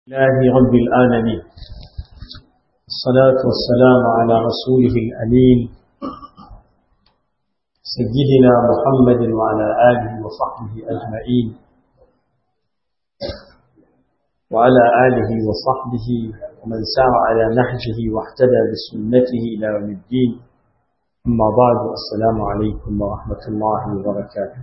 الله رب العالمين الصلاة والسلام على رسوله الأمين سيدنا محمد وعلى آله وصحبه أجمعين وعلى آله وصحبه ومن سار على نهجه واهتدى بسنته إلى يوم الدين أما بعد السلام عليكم ورحمة الله وبركاته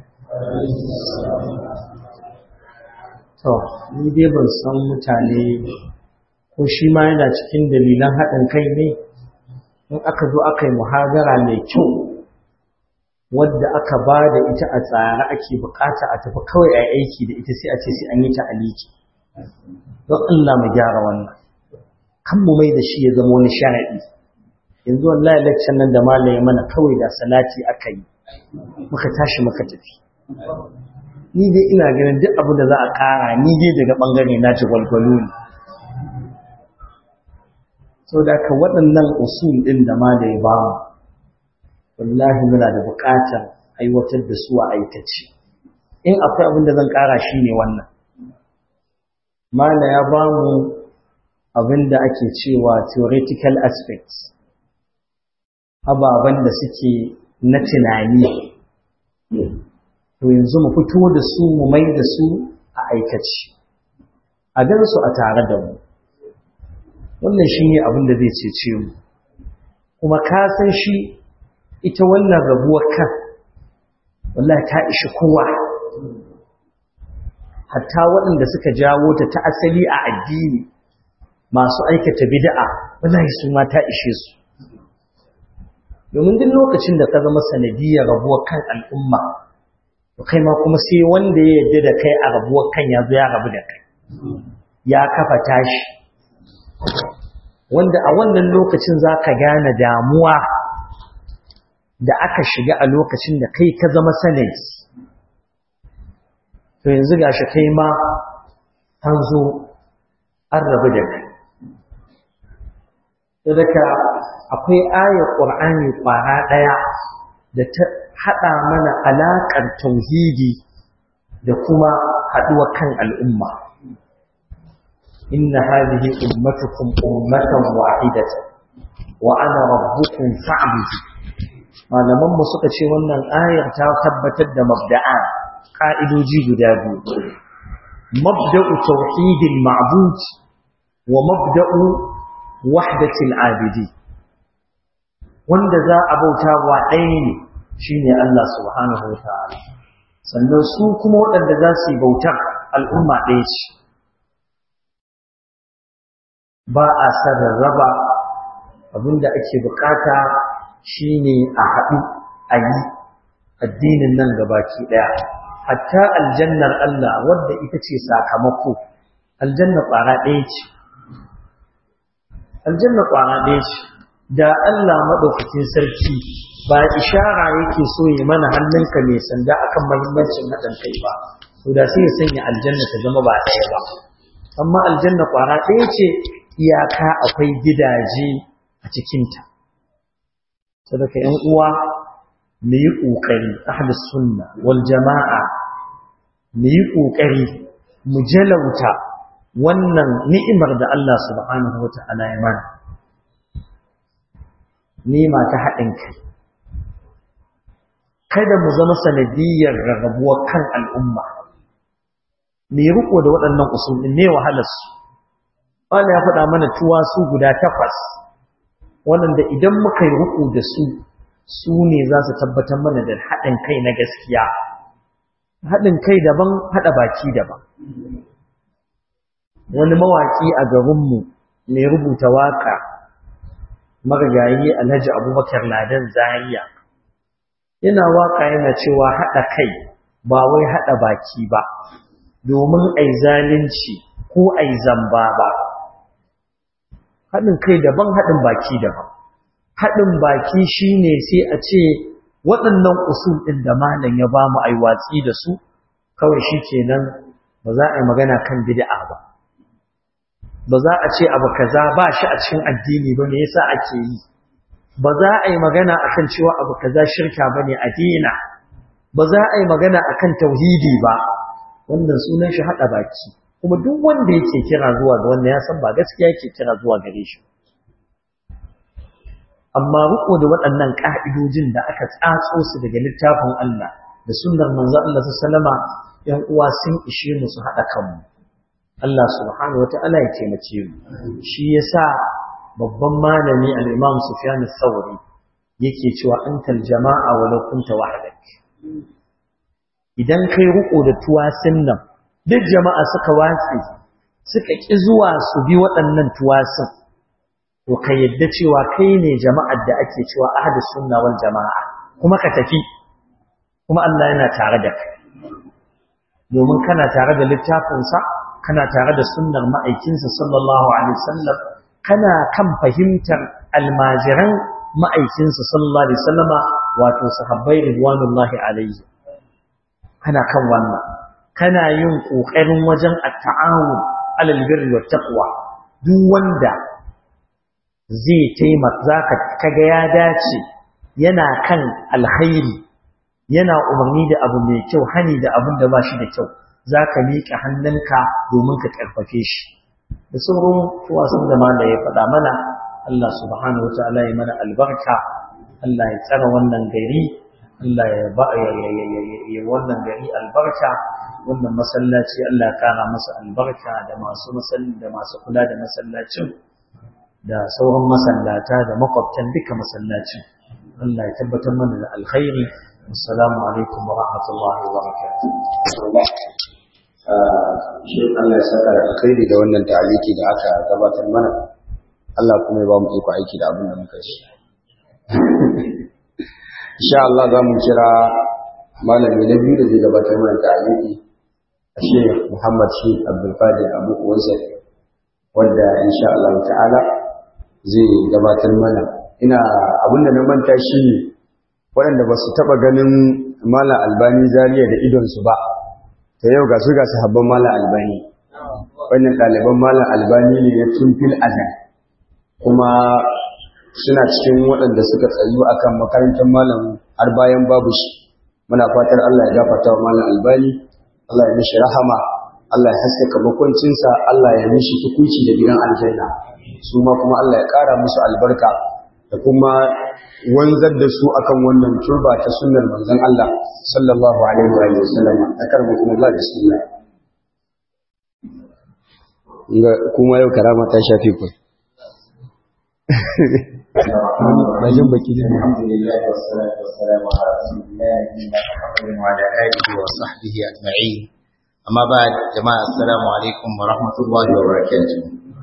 To, ni dai ban san mutane ko shi ma yana cikin dalilan haɗin kai ne, in aka zo aka yi muhagara mai kyau, wadda aka ba da ita a tsare ake bukata a tafi kawai a aiki da ita sai a ce sai an yi ta aliki. Don Allah mu gyara wannan, kan mu mai da shi ya zama wani sharaɗi. Yanzu wallahi lakcan nan da malaye mana kawai da salati aka yi, muka tashi muka tafi. ni dai ina ganin duk abu da za a ƙara ni dai daga ɓangare na ci gwalgwalo ne so da ka waɗannan usul ɗin da ma da ya ba mu wallahi muna da buƙatar aiwatar da su a aikace in akwai abin da zan ƙara shi ne wannan mana ya ba mu abin da ake cewa theoretical aspects ababen da suke na tunani to yanzu mu fito da su mu mai da su a aikaci a gan su a tare da mu wannan shi ne abin da zai cece mu kuma ka san shi ita wannan rabuwar kan wallahi ta ishi kowa hatta waɗanda suka jawo ta ta asali a addini masu aikata bid'a wallahi su ma ta ishe su domin duk lokacin da ka zama sanadiyar rabuwar kan al'umma kai ma kuma sai wanda ya yadda da kai a rabuwar kan ya zo ya rabu da kai ya kafa tashi wanda a wannan lokacin za ka gane damuwa da aka shiga a lokacin da kai ka zama sanadi to yanzu ga shi kai ma an zo an rabu da kai daga akwai ayar ƙur'ani ƙwara ɗaya da ta haɗa mana alaƙar tauhidi da kuma haɗuwa kan al'umma. Inna hadhihi ummatukum ummatan wahidatan wa ana rabbukum fa'budu. Malaman mu suka ce wannan ayar ta tabbatar da mabda'a ka'idoji guda biyu. Mabda'u tauhidil ma'bud wa mabda'u wahdatil abidi. Wanda za a bauta wa ɗaya ne shi ne Allah subhanahu wa ta'ala sannan su kuma waɗanda za su yi bautar al'umma ɗaya ce ba a sararraba abinda ake bukata shi ne a haɗu a yi addinin nan gabaki ɗaya hatta aljannar Allah wadda ita ce sakamako aljanna ƙwara ɗaya ce aljanna ƙwara ɗaya ce da Allah maɗaukakin sarki ba ishara yake so yi mana hannunka mai sanda akan mahimmancin haɗin kai ba to da sai ya sanya aljanna ta zama ba ɗaya ba amma aljanna ƙwara ɗaya ce iyaka akwai gidaje a cikinta sadaka ‘yan uwa mu yi ƙoƙari ahlus sunna wal jama'a mu yi ƙoƙari mu jalauta wannan ni'imar da Allah subhanahu wa ta'ala ya mana nima ta haɗin kai kada mu zama sanadiyar rarrabuwar kan al'umma me riko da waɗannan usulin ne wahalarsu wani ya faɗa mana tuwa su guda takwas waɗanda idan muka yi riko da su su ne za su tabbatar mana da haɗin kai na gaskiya haɗin kai daban haɗa baki daban wani mawaƙi a garinmu mai rubuta waƙa marigayi alhaji abubakar ladan zariya yana waka yana cewa haɗa kai ba wai haɗa baki ba domin ai zalunci ko ai zamba ba haɗin kai daban haɗin baki daban haɗin baki shine sai a ce waɗannan usul ɗin da malam ya ba mu ai watsi da su kawai shi kenan ba za a yi magana kan bid'a ba ba za a ce abu kaza ba shi a cikin addini ba me yasa ake yi ba za a yi magana akan cewa abu kaza shirka bane a dina ba za a yi magana akan tauhidi ba wannan sunan shi hada baki kuma duk wanda yake kira zuwa ga wanda ya san ba gaskiya yake kira zuwa gare shi amma riko da waɗannan ƙa'idojin da aka tsatso su daga littafin Allah da sunnar manzo Allah sallama ‘yan uwa sun ishe mu su haɗa kanmu Allah subhanahu wa ta'ala ya taimake mu shi yasa babban malami al-Imam Sufyan al-Thawri yake cewa antal jama'a walau kunta wahdak idan kai riko da tuwasin nan duk jama'a suka watsi suka ki zuwa su bi waɗannan tuwasin to ka yadda cewa kai ne jama'ar da ake cewa ahlus sunna wal jama'a kuma ka tafi kuma Allah yana tare da kai domin kana tare da littafinsa kana tare da sunnar ma'aikinsa sallallahu alaihi wasallam kana kan fahimtar almajiran ma'aikinsa sallallahu alaihi wasallama wato sahabbai ridwanullahi alaihi kana kan wannan kana yin kokarin wajen at-ta'awun alal birri wat taqwa duk wanda zai taimaka zaka kaga ya dace yana kan alkhairi yana umarni da abu mai kyau hani da abin da ba shi da kyau zaka miƙa hannunka domin ka karfafe shi da sauran tuwasan da mala ya faɗa mana Allah subhanahu wataala ya mana albarka Allah ya tsara wannan gari Allah ya ba ya wannan gari albarka wannan masallaci Allah ya kara masa albarka da masu masallaci da masu kula da masallacin da sauran masallata da makwabtan duka masallacin Allah ya tabbatar mana da alkhairi assalamu alaikum wa rahmatullahi wa barakatuh shi Allah ya saka alkhairi da wannan ta'aliki da aka gabatar mana Allah kuma ya ba mu iko aiki da abin da muka shi insha Allah za mu kira malami na biyu da zai gabatar mana ta'aliki Sheikh Muhammad Sheikh Abdul Qadir Abu Uwaisa wanda insha Allah ta'ala zai gabatar mana ina abin da na manta shi waɗanda ba su taɓa ganin Malam Albani Zariya da idonsu ba ta yau ga su ga sahabban malam albani wannan ɗaliban malam albani ne na tun fil azan kuma suna cikin waɗanda suka tsayu akan makarantar malam har bayan babu shi muna fatar Allah ya gafarta wa malam albani Allah ya mishi rahama Allah ya haskaka makwancinsa Allah ya mishi tukunci da gidan aljanna su ma kuma Allah ya ƙara musu albarka da kuma wanzar da su akan wannan turba ta sunnar manzon Allah sallallahu alaihi wa sallam akarmukum Allah bismillah inga kuma yau karama ta shafi ku bajin baki ne alhamdulillah wassalatu wassalamu ala rasulillah wa ala alihi wa sahbihi ajma'in amma ba jama'a assalamu alaikum wa rahmatullahi wa barakatuh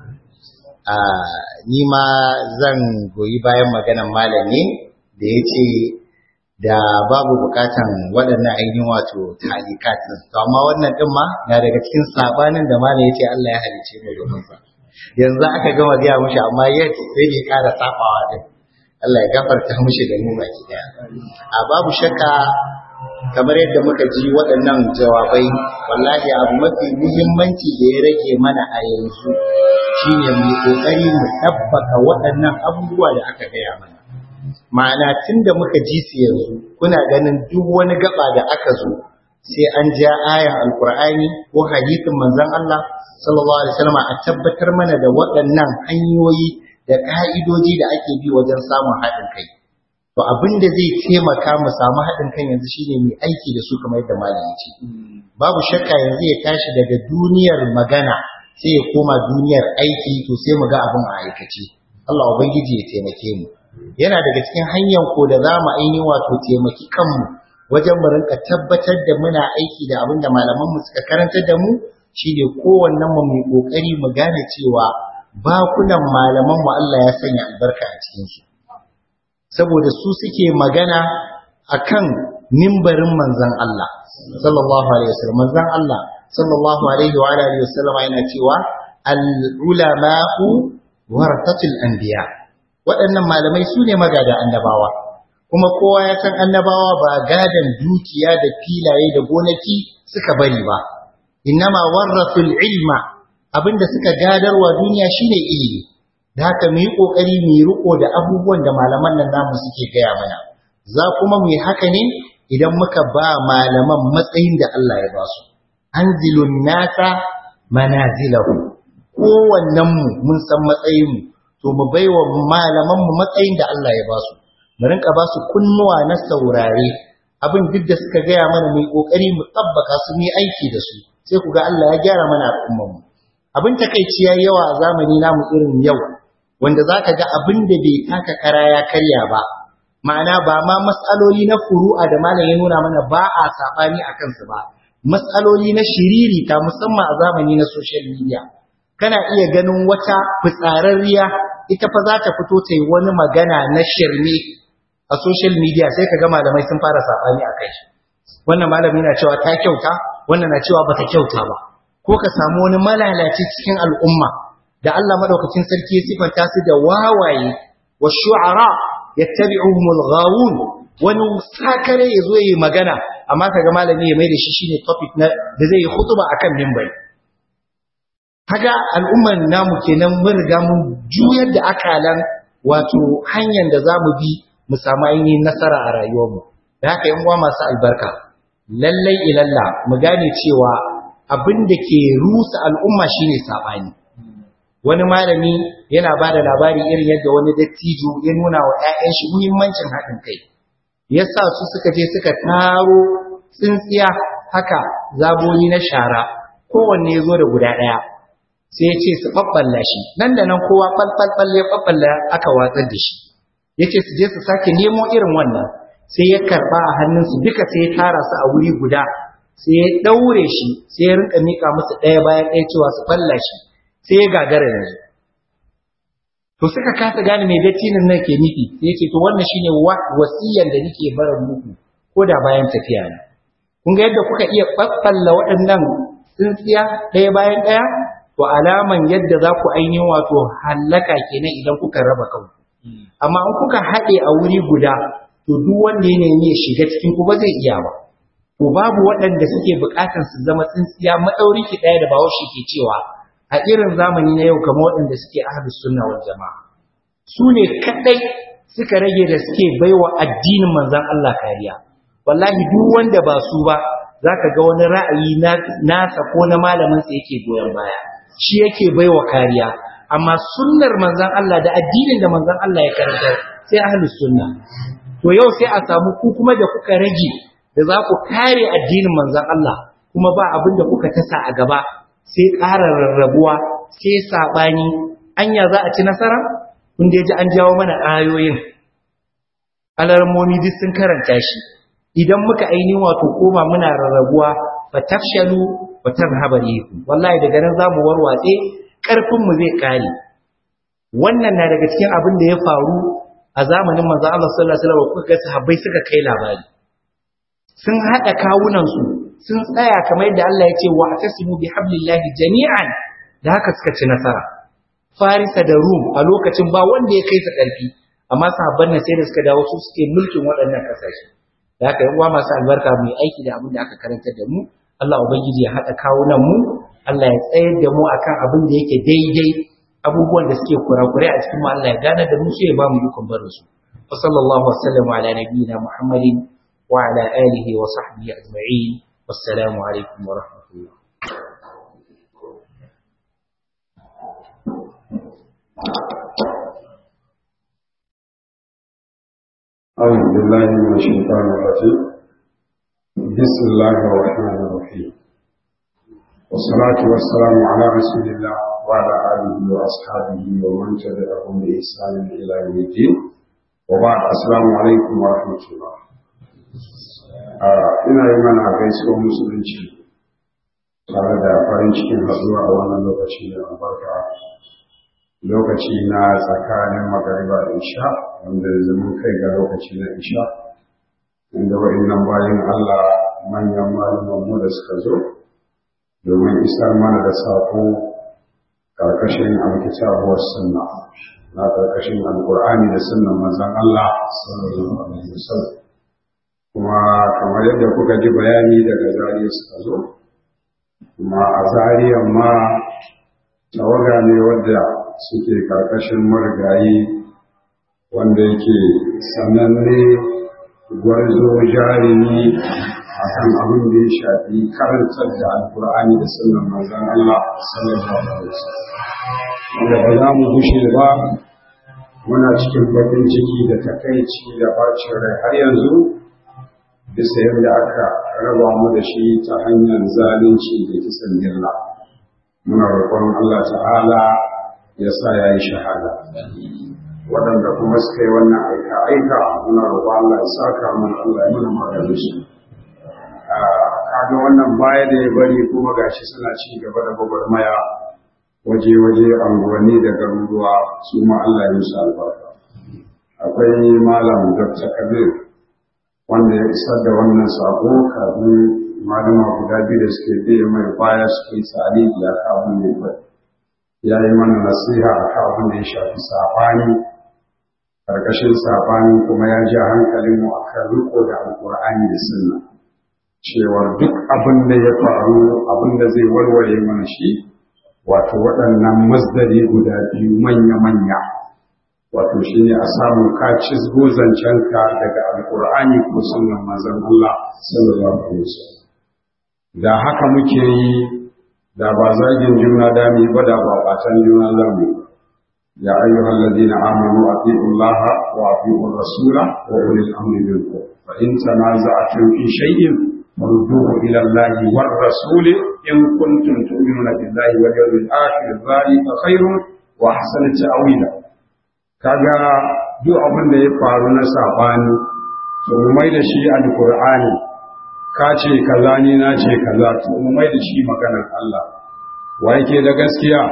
ni ma zan goyi bayan maganan malami da ya ce da babu bukatan waɗannan ainihin wato talikat ɗin. To amma wannan ɗin ma na daga cikin sabanin da malam ya ce Allah ya halice mai domin sa. Yanzu aka gama gaya mushi amma yet sai ya ƙara sabawa ɗin. Allah ya gafarta mushi da mu baki ɗaya. A babu shakka kamar yadda muka ji waɗannan jawabai wallahi abu mafi muhimmanci da ya rage mana a yanzu shine mu kokari mu tabbaka waɗannan abubuwa da aka gaya mana ma'ana tun da muka ji su yanzu kuna ganin duk wani gaba da aka zo sai an ja ayan alkur'ani ko hadisin manzon Allah sallallahu alaihi wasallam a tabbatar mana da waɗannan hanyoyi da ka'idoji da ake bi wajen samun haɗin kai to abin da zai taimaka mu samu haɗin kan yanzu shine mai aiki da su kamar yadda malam ya ce babu shakka yanzu ya tashi daga duniyar magana sai ya koma duniyar aiki to sai mu ga abin a aikace Allah ubangiji ya taimake mu yana daga cikin hanyar ko da za mu ainihin wato taimaki kanmu wajen mu rinka tabbatar da muna aiki da abin da malaman mu suka karantar da mu shine kowannen mu mai kokari mu gane cewa bakunan malaman mu Allah ya sanya albarka a cikin su saboda su suke magana akan mimbarin manzon Allah sallallahu alaihi wasallam manzon Allah sallallahu alaihi wa alihi wasallam yana cewa al ulama'u warasatul anbiya waɗannan malamai su ne magada annabawa kuma kowa ya san annabawa ba gadan dukiya da filaye da gonaki suka bari ba innama warasul ilma abinda suka gadarwa duniya shine ilimi da haka mu yi kokari mu yi riko da abubuwan da malaman nan namu suke gaya mana za kuma mu yi haka ne idan muka ba malaman matsayin da Allah ya ba su anzilun nasa manazilahu kowannen mu mun san matsayin mu to mu baiwa malaman mu matsayin da Allah ya ba su mu rinka ba su kunnuwa na saurare abin duk da suka gaya mana mai kokari mu tabbaka su yi aiki da su sai ku ga Allah ya gyara mana al'ummar mu abin takeici yayi yawa a zamani namu irin yau wanda zaka ga abin da bai taka kara ya karya ba ma'ana ba ma matsaloli na furu'a da malam ya nuna mana ba a sabani a kansu ba matsaloli na shiriri ta musamman a zamani na social media kana iya ganin wata fitsararriya ita fa za ta fito ta yi wani magana na shirme a social media sai ka ga malamai sun fara sabani a kai wannan malami na cewa ta kyauta wannan na cewa bata kyauta ba ko ka samu wani malalaci cikin al'umma da Allah madaukakin sarki ya sifanta su da wawaye wa shu'ara yattabi'uhumul ghawun wani sakare ya zo yi magana amma kaga malami ya mai da shi shine topic na da zai yi khutba akan minbari kaga al'umman namu kenan mun riga mun juyar da akalan wato hanyar da zamu bi mu samu ainihin nasara a rayuwarmu da haka yan uwa masu albarka lallai ilalla mu gane cewa abin da ke rusa al'umma shine sabani wani malami yana ba da labari irin yadda wani dattijo ya nuna wa 'ya'yan shi muhimmancin haɗin kai ya sa su suka je suka taro tsintsiya haka zaboni na shara kowanne ya zo da guda ɗaya sai ya ce su ɓaɓɓalla shi nan da nan kowa ɓalɓalɓal ya ɓaɓɓalla aka watsar da shi ya ce su je su sake nemo irin wannan sai ya karɓa a hannunsu duka sai ya tara su a wuri guda sai ya ɗaure shi sai ya rinka miƙa musu ɗaya bayan ɗaya cewa su ɓalla shi sai ya gagara yanzu to suka kasa gane mai dattinin nan ke nufi sai ya ce to wannan shine wasiyan da nake barin muku ko da bayan tafiya na kun ga yadda kuka iya ɓaɓɓalla waɗannan tsintsiya ɗaya bayan ɗaya to alaman yadda za ku ainihin wato hallaka kenan idan kuka raba kanku amma in kuka haɗe a wuri guda to duk wanda ya nemi ya shiga cikin ku ba zai iya ba to babu waɗanda suke buƙatar su zama tsintsiya maɗauri ki ɗaya da bahaushe ke cewa a irin zamani na yau kamar waɗanda suke ahlus sunna wal jama'a su ne kaɗai suka rage da suke baiwa addinin manzon Allah kariya wallahi duk wanda ba su ba zaka ga wani ra'ayi nasa ko na malamin sa yake goyon baya shi yake baiwa kariya amma sunnar manzon Allah da addinin da manzon Allah ya karanta sai ahlus sunna to yau sai a samu ku kuma da kuka rage da za ku kare addinin manzon Allah kuma ba abin da kuka tasa a gaba sai ƙara rarrabuwa sai saɓani anya za a ci nasara kun da ji an jawo mana ayoyin alarmomi duk sun karanta shi idan muka aini wato koma muna rarrabuwa fa tafshalu wa tadhhabu rihu wallahi daga nan zamu warwatse karfin mu zai kare wannan na daga cikin abin da ya faru a zamanin manzo Allah sallallahu alaihi wasallam kuka ga sahabbai suka kai labari sun hada kawunan su sun tsaya kamar yadda Allah ya ce wa atasimu bi hablillahi jami'an da haka suka ci nasara Farisa da Rum a lokacin ba wanda ya kai su karfi amma sahabban nan sai da suka dawo su suke mulkin waɗannan kasashe da haka yan uwa masu albarka mu aiki da abin da aka karantar da mu Allah ubangiji ya hada kawunan mu Allah ya tsayar da mu akan abin da yake daidai abubuwan da suke kurakurai a cikin mu Allah ya gane da mu sai ya ba mu ikon barin su wa sallallahu wa sallam ala nabiyyina Muhammadin wa ala alihi wa sahbihi ajma'in wassalamu alaikum wa rahmatullah أعوذ بالله من الشيطان الرجيم بسم الله الرحمن الرحيم والصلاة والسلام على رسول الله وعلى آله وأصحابه ومن تبعهم بإحسان إلى يوم الدين وبعد السلام عليكم ورحمة الله ina yi mana gaisuwar musulunci tare da farin cikin haɗuwa a wannan lokaci da albarka lokaci na tsakanin magariba da isha wanda yanzu mun kai ga lokaci na isha inda wa'annan bayan Allah manyan mu da suka zo domin isar mana da saƙo ƙarƙashin alkitabuwar sunna na ƙarƙashin alƙur'ani da sunnan manzon Allah sallallahu alaihi wasallam kuma kamar yadda kuka ji bayani daga zariya suka zo kuma a zariyan ma tawaga ne wadda suke karkashin marigayi wanda yake sananne gwarzo jarumi akan abin da ya shafi karantar da alkur'ani da sunan manzon Allah sallallahu alaihi wasallam wanda ba za mu gushe ba muna cikin bakin ciki da takaici da bacin rai har yanzu bisa yadda aka raba mu da shi ta hanyar zalunci da kisan gilla muna roƙon Allah ta'ala ya sa ya yi shahada waɗanda kuma suka yi wannan aika aika muna roƙon Allah ya saka mana Allah ya mana maganin su kaga wannan baya da ya bari kuma gashi suna ci gaba da gwagwarmaya waje-waje anguwanni da garuruwa su ma Allah ya musu albarka akwai malam Dr. Kabir wanda ya isar da wannan sako kafin malama guda biyu da suke biye mai baya suke tsari da abin da ya ya yi mana nasiha a abin da ya shafi sabani karkashin sabani kuma ya ja hankalinmu a kan riko da alkur'ani da sunna cewar duk abin da ya faru abin da zai warware mana shi wato waɗannan masdari guda biyu manya-manya wato shi ne a samu ka cizgo zancenka daga alkur'ani ko sunan manzon Allah sallallahu alaihi wasallam da haka muke yi da ba zagin juna da mu ba da ba batan juna za mu ya ayyuhal ladina amanu atiiu Allah wa atiiu rasula wa ulil amri minkum fa in tanaza'tum fi shay'in فردوه إلى الله والرسول إن كنتم تؤمنون بالله واليوم الآخر ذلك خير وأحسن تأويلا kaga duk abin da ya faru na sabani to mu mai da shi alqur'ani ka ce kaza ni na ce kaza to mu mai da shi maganar Allah wa yake da gaskiya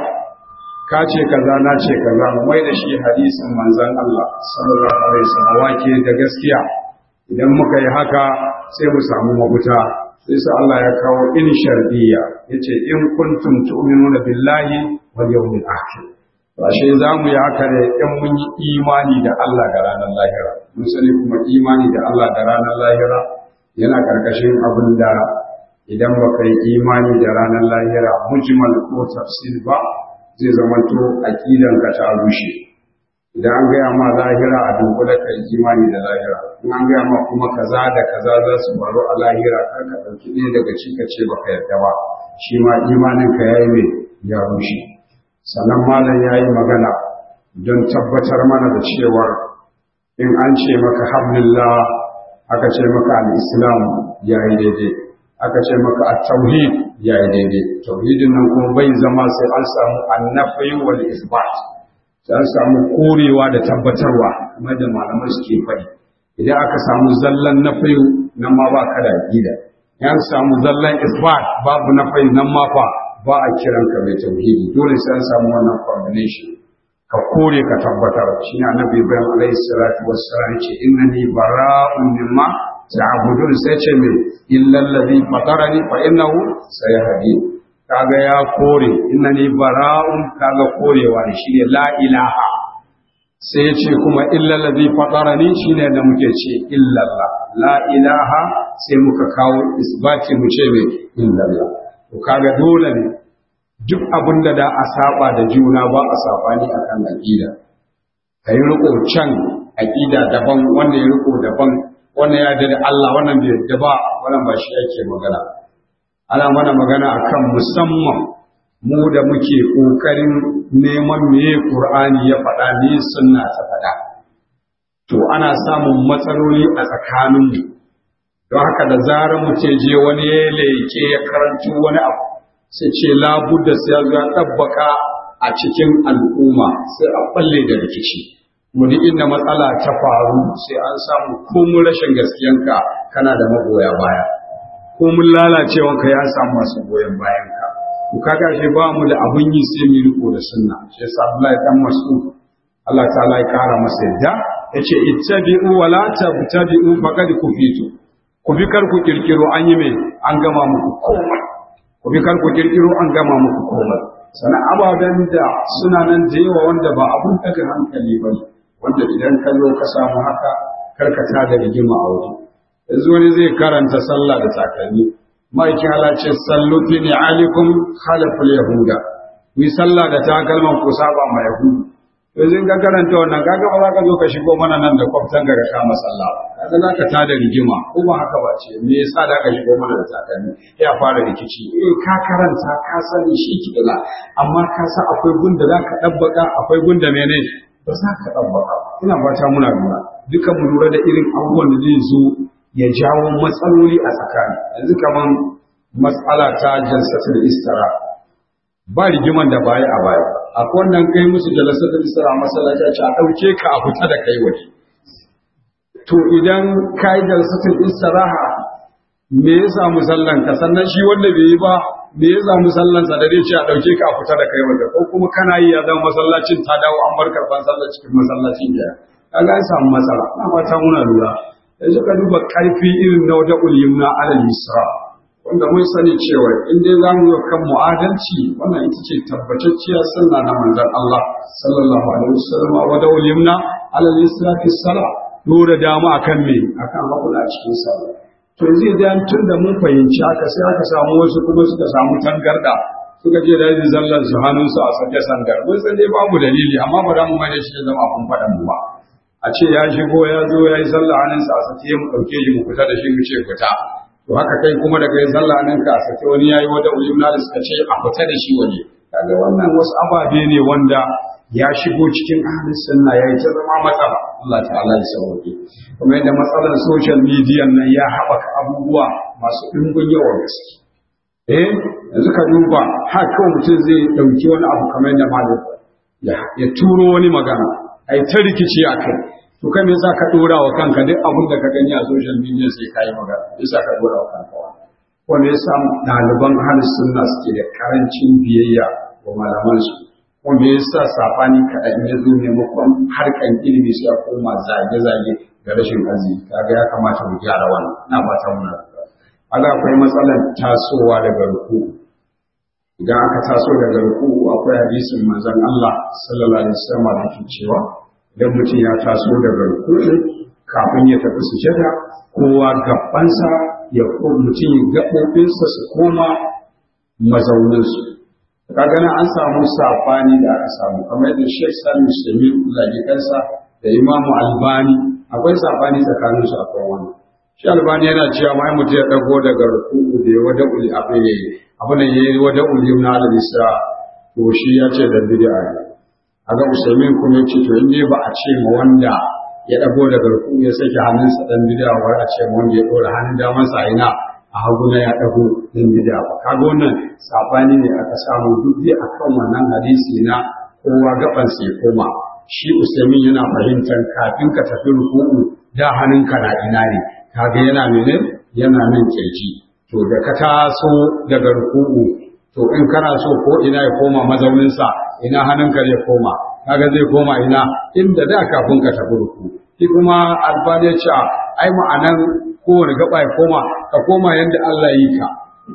ka ce kaza na ce kaza mu mai da shi hadisin manzon Allah sallallahu alaihi wasallam wa ke da gaskiya idan muka yi haka sai mu samu mafuta sai sa Allah ya kawo in shar'iyya yace in kuntum tu'minuna billahi wal yawmil akhir to ashe zamu yi haka ne in mun yi imani da Allah da ranar lahira mun sani kuma imani da Allah da ranar lahira yana karkashin abin da idan baka yi imani da ranar lahira mujmal ko tafsir ba zai zamanto aqidan ka ta rushe idan an gaya ma lahira a dunkule ka yi imani da lahira in an gaya ma kuma kaza da kaza za su faru a lahira kar ka ɗauki ɗaya daga ci ka ce baka yarda ba shi ma imanin ka yayi mai ya rushe sannan malam ya yi magana don tabbatar mana da cewar in an ce maka hablillah aka ce maka al-islam ya yi daidai aka ce maka at-tauhid ya yi daidai tauhidin nan kuma bai zama sai an samu annafi wal isbat sai an samu korewa da tabbatarwa kamar da malamai suke faɗi idan aka samu zallan nafi nan ma ba ka da aqida yan samu zallan isbat babu nafi nan ma fa ba a kiran ka mai tauhidi dole sai an samu wannan combination ka kore ka tabbatar shi ne annabi ibrahim alaihi salatu wassalam ce innani bara'un mimma ta'budun sai ce me illa allazi fatarani fa innahu sayahdi kaga ya kore innani bara'un kaga korewa ne shine la ilaha sai ya ce kuma illa allazi fatarani shine da muke ce illa allah la ilaha sai muka kawo isbati mu ce me illa allah to kaga dole ne duk abin da da a saba da juna ba a sabani akan aqida kai riko can aqida daban wanda ya riko daban wannan ya da Allah wannan bai yarda ba wannan ba shi yake magana ana mana magana akan musamman mu da muke kokarin neman meye Qur'ani ya faɗa ne sunna ta faɗa to ana samun matsaloli a tsakaninmu don haka da zarar mu ce je wani ya leke ya karanci wani abu sai ce labudda sai ya zo ya ɗabbaka a cikin al'umma sai a balle da rikici mu duk inda matsala ta faru sai an samu komun rashin gaskiyanka kana da magoya baya komun lalacewanka ya samu masu goyon bayanka ku kaga shi ba mu da abun yi sai mu riko da sunna shi yasa Abdullahi dan Mas'ud Allah ta'ala ya kara masa yadda yace ittabi'u wa la tabtabi'u faqad kufitu ku bi kar ku kirkiro an yi mai an gama muku komai ku bi kar ku kirkiro an gama muku komai sannan ababen da suna nan da yawa wanda ba abun daga hankali ba ne wanda idan ka zo ka samu haka karkata da rigima a waje yanzu wani zai karanta sallah da takalmi ma'aikin Allah ce sallu fi ni'alikum khalaful yahuda ku sallah da takalman ku saba ma yahudu yanzu in ka karanta wannan kaga ba za ka zo ka shigo mana nan da kwaftan ga ka masalla kaga za ka tada rigima ko ba haka ba ce me yasa da ka shigo mana da takalmi ya fara rikici eh ka karanta ka sani shi kidala amma ka san akwai gunda za ka dabbaka akwai gunda mene ba za ka dabbaka ina fata muna lura duka mu lura da irin abubuwan da zai zo ya jawo matsaloli a tsakani yanzu kaman matsala ta jalsatul istira ba rigiman da baya a baya akwai wannan kai musu jalsatul istira masallaci a ce a dauke ka a fita da kai waje to idan kai jalsatul istiraha me ya samu sallan ka sannan shi wanda bai yi ba me ya samu sallan sa da zai ce a dauke ka a fita da kai waje ko kuma kana yi ya zama masallacin ta dawo an bar karban sallar cikin masallacin ya kaga an samu matsala na fata muna lura yanzu ka duba karfi irin na wata ulyumna alal yusra wanda mun sani cewa in dai za mu yi kan mu'adalci wannan ita ce tabbatacciyar sunna na manzon Allah sallallahu alaihi wasallam wa da ulyumna alal yusra fi salat dora dama akan me akan hakula cikin sallah to zai da tun da mun fahimci haka sai aka samu wasu kuma suka samu tangarda suka je da yin zallan su hannunsu a sake sangar mun san dai babu dalili amma ba za mu mai da shi ya zama abun faɗan mu ba a ce ya shigo ya zo ya yi sallah hannunsa a sake mu ɗauke shi mu fita da shi mu ce fita to haka kai kuma da kai sallah hannunka a sake wani ya yi wata ulimna da suka ce a fita da shi waje kaga wannan wasu ababe ne wanda ya shigo cikin ahlus sunna yayi ta zama matsala Allah ta'ala ya sauke kuma yadda matsalar social media nan ya haɓaka abubuwa masu ɗimbin yawan gaske eh yanzu ka duba har kawai mutum zai ɗauki wani abu kamar yadda malam ya turo wani magana ai ta rikici a kai to kai me yasa ka dora wa kanka duk abin da ka gani a social media sai ka yi magana yasa ka dora wa kanka wani wanda yasa ɗaliban ahlus sunna suke da karancin biyayya wa malaman su wanda yasa safani kaɗan ya zo maimakon harkan ilimi sai a koma zage-zage da rashin arziki kaga ya kamata mu gyara wannan ina fata muna kaga akwai matsalar tasowa daga ruku idan aka taso daga ruku akwai hadisin manzon Allah sallallahu alaihi wasallam da ke cewa idan mutum ya taso daga ruku kafin ya tafi sujada kowa gabansa ya mutum gaɓoɓinsa su koma mazauninsu kaga nan an samu safani da aka samu kamar yadda Sheikh Salim Shemi zagi kansa da Imam Albani akwai safani tsakanin su akwai wannan shi Albani yana cewa mai mutum ya dago daga ruku'u da ya wada uli abin yayi abin da yayi wada uli na al-isra to shi ya ce da bid'a ne aga Usaimin kuma ya ce to in ba a ce ma wanda ya dago daga ruku'u ya sake hannunsa dan bid'a wa a ce ma wanda ya dora hannun damansa a ina a hagu na ya ɗago ɗin bida ba kaga wannan sabani ne aka samu duk dai akan wannan hadisi na kowa gaban sai koma shi usaimin yana fahimtar kafin ka tafi ruku'u da hannunka na ina ne kaga yana mene yana nan kirji to da ka taso daga ruku'u to in kana so ko ina ya koma mazauninsa ina hannunka zai koma kaga zai koma ina inda da kafin ka tafi ruku'u shi kuma albani ya ce ai ma'anan kowane gaba ya koma ka koma yadda Allah yi ka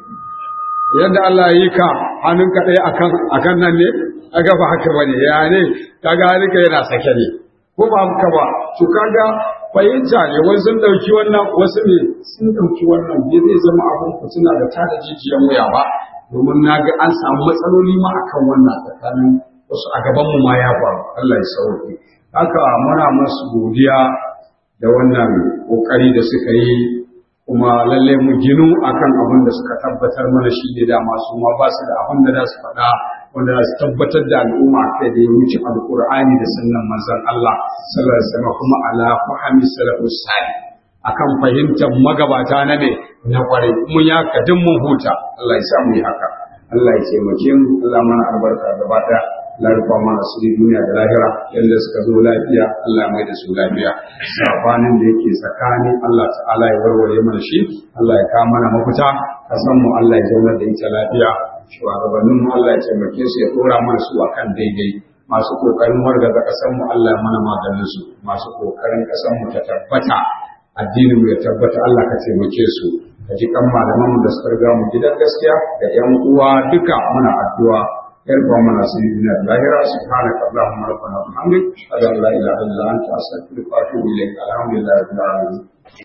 yadda Allah yi ka hannunka ɗaya akan akan nan ne a gaba haka ba ne ya ne kaga hannunka yana sake ne ko ba haka ba to kaga fahimta ne wasu sun ɗauki wannan wasu ne sun ɗauki wannan bai zai zama abin fitina da tada jijiyan wuya ba domin na ga an samu matsaloli ma akan wannan tsakanin wasu a gaban mu ma ya faru Allah ya sauke haka muna masu godiya da wannan kokari da suka yi kuma lalle mu ginu akan abin da suka tabbatar mana shi ne da masu ma ba su da abin da za su faɗa wanda za su tabbatar da al'umma kai da ya wuce alƙur'ani da sunnan manzon Allah sallallahu alaihi wasallam kuma ala fahmi salafus salih akan fahimtar magabata na ne na kwarai mun ya kadin mun huta Allah ya sa mu yi haka Allah ya taimake mu Allah mana albarka gaba ɗaya Allah ya rufa mana su duniya da lahira yadda suka zo lafiya Allah ya mai da su lafiya sabanin da yake tsakani Allah ta'ala ya warware mana shi Allah ya kawo mana mafita kasan mu Allah ya zauna da ita lafiya shugabannin mu Allah ya taimake su ya dora mana su akan daidai masu kokarin wargaza kasan mu Allah ya mana maganin su masu kokarin kasan mu ta tabbata addinin mu ya tabbata Allah ka taimake su ka ji kan malaman mu da suka riga mu gidan gaskiya da yan uwa duka muna addu'a يرفع من سيدنا الظاهرة سبحانك اللهم ربنا وبحمدك أشهد أن لا إله إلا أنت أستغفرك وأتوب إليك الحمد لله رب العالمين